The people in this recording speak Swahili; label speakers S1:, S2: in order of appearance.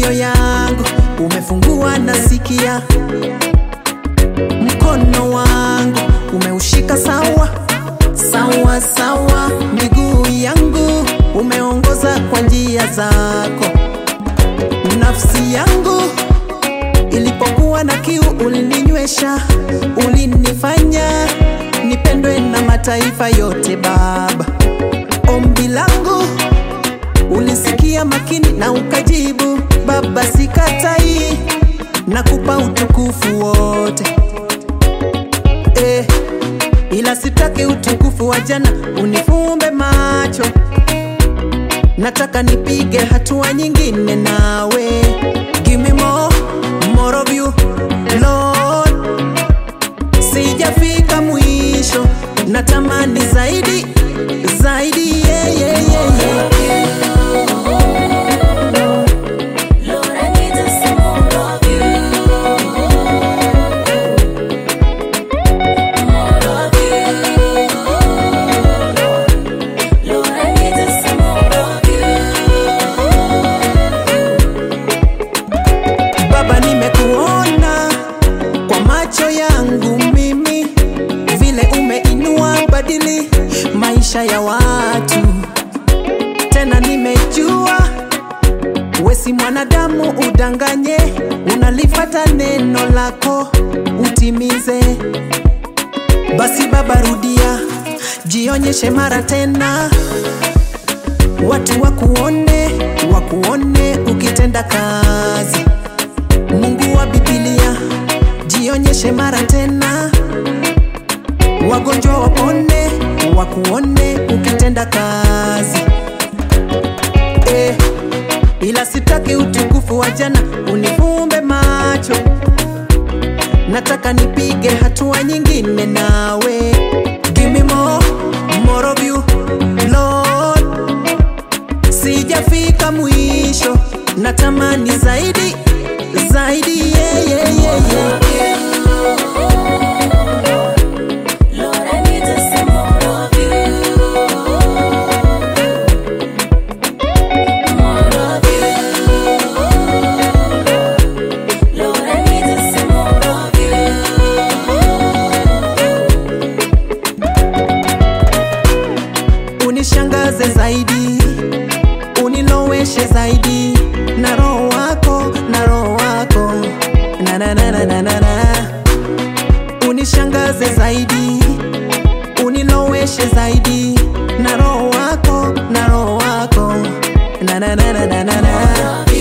S1: masikio yangu umefungua nasikia, mkono wangu umeushika sawa sawa sawa, miguu yangu umeongoza kwa njia zako, nafsi yangu ilipokuwa na kiu ulininywesha, ulinifanya nipendwe na mataifa yote Baba. Ombi langu ulisikia makini na ukajibu Baba, sikatai, nakupa utukufu wote eh, ila sitaki utukufu wa jana unifumbe macho, nataka nipige hatua nyingine nawe. Give me more, more of you Lord, sijafika mwisho, natamani zaidi zaidi, yeah, yeah, yeah, yeah.
S2: Lord, I need just some more of you. More of you. Lord, I need just some more of you.
S1: Baba, nimekuona kwa macho yangu mimi, vile umeinua badili maisha ya watu. Tena nimejua we si mwanadamu udanganye, unalifata neno lako utimize. Basi Baba, rudia, jionyeshe mara tena, watu wakuone, wakuone ukitenda kazi. Mungu wa Biblia, jionyeshe mara tena, wagonjwa wapone, wakuone ukitenda kazi eh, ila sitaki utukufu wa jana unifumbe macho, nataka nipige hatua nyingine nawe. Give me more, more of you Lord, sijafika mwisho, natamani zaidi zaidi, yeah, yeah, yeah, yeah.
S2: Lord, I need just some more of you. More of you. Lord, I need just some more of
S1: unishangaze zaidi, uniloweshe zaidi na roho wako, na roho wako na na na na na na na. Unishangaze zaidi, uniloweshe zaidi na roho wako, na roho wako na na na na na na na.